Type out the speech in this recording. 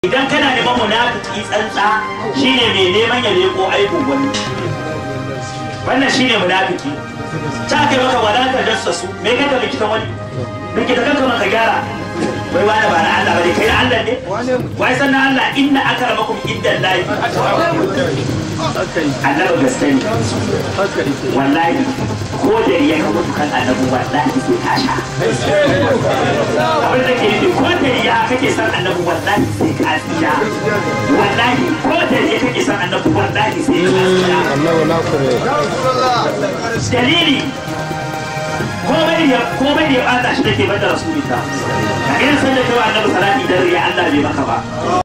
idan kana neman munafiki tsantsa shine mai neman ya leko aikin wani wannan shine munafiki ta kai maka wala ta jassasu me kai ka likitan wani likita kanka maka gyara wai wani ba na Allah bane kai na Allah ne wai san na Allah inna akramakum inda lahi annabi gaske ne wallahi ko da ya ka mutu kan annabi wallahi sai ka sha abin da ke nufi ko da ya kake san annabi wallahi sai ka tsira wallahi ko da ya kake san annabi wallahi sai ka tsira dalili komai da komai da ya bata shi da ke bada rasulita a irin sanda kai wa annabi salati dan riya Allah bai maka ba